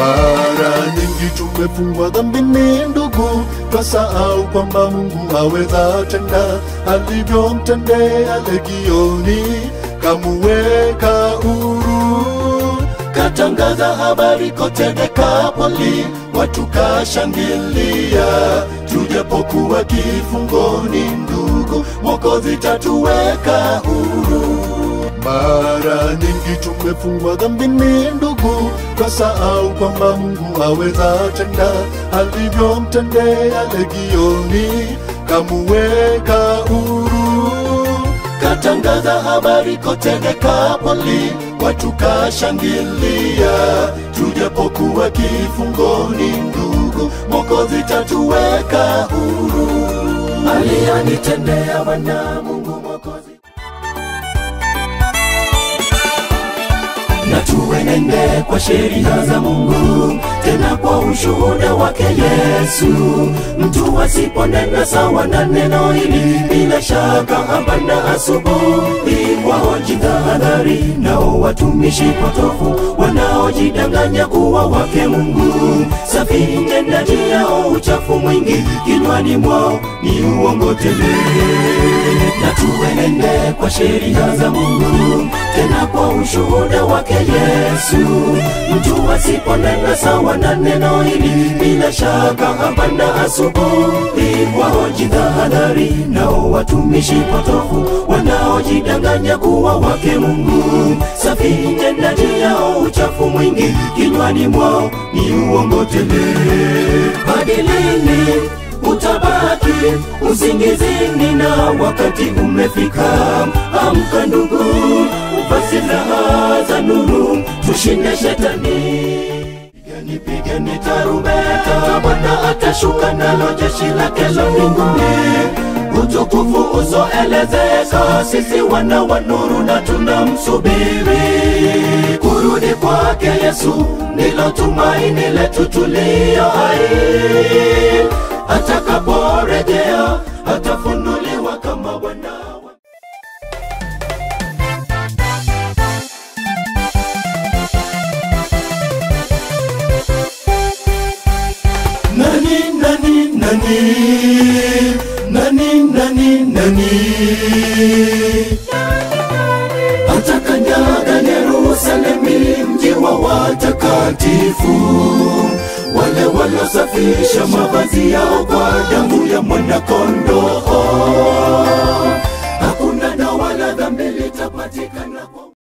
Mara nyingi tumefungwa dhambini ndugu, twasahau kwamba Mungu aweza tenda alivyomtendea Legioni, kamuweka huru. Katangaza habari kote Dekapoli, watu kashangilia, tujapokuwa kifungoni ndugu, Mwokozi tatuweka huru. Mara nyingi tumefungwa dhambini ndugu, twasahau kwamba Mungu aweza tenda alivyomtendea Legioni, kamuweka huru. Katangaza habari kote Dekapoli, watu kashangilia, tujapokuwa kifungoni ndugu, Mwokozi tatuweka huru. Aliyanitendea Bwana Mungu Mwokozi na tuenende kwa sheria za Mungu, tena kwa ushuhuda wake Yesu. Mtu asiponena sawa na neno hili, bila shaka hapana asubuhi. Wajitahadhari nao watumishi potofu wanaojidanganya kuwa wake Mungu. Safi tendaji yao uchafu mwingi, kinywani mwao ni uongo tele na tuenende kwa sheria za Mungu, tena kwa ushuhuda wake Yesu. Mtu asiponena sawa na neno hili, bila shaka hapana asubuhi. Wajitahadhari nao watumishi potofu wanaojidanganya kuwa wake Mungu. Safi tendaji yao uchafu mwingi, kinywani mwao ni uongo tele. Hadi lini utabaki usingizini na wakati umefika. Amka ndugu, uva silaha za nuru, tushinde shetani. Pigeni, pigeni tarumbeta, Bwana atashuka nalo jeshi lake la mbinguni. Utukufu uzoelezeka, sisi wana wa nuru na tunamsubiri kurudi kwake Yesu, ndilo tumaini letu tulio hai atakaporejea atafunuliwa kama Bwana. wa- Nani, nani, nani, nani, nani, nani, atakanyaga Yerusalemi, mji wa watakatifu wale waliosafisha mavazi yao kwa damu ya mwanakondoo. Hakuna na wala dhambi litapatikana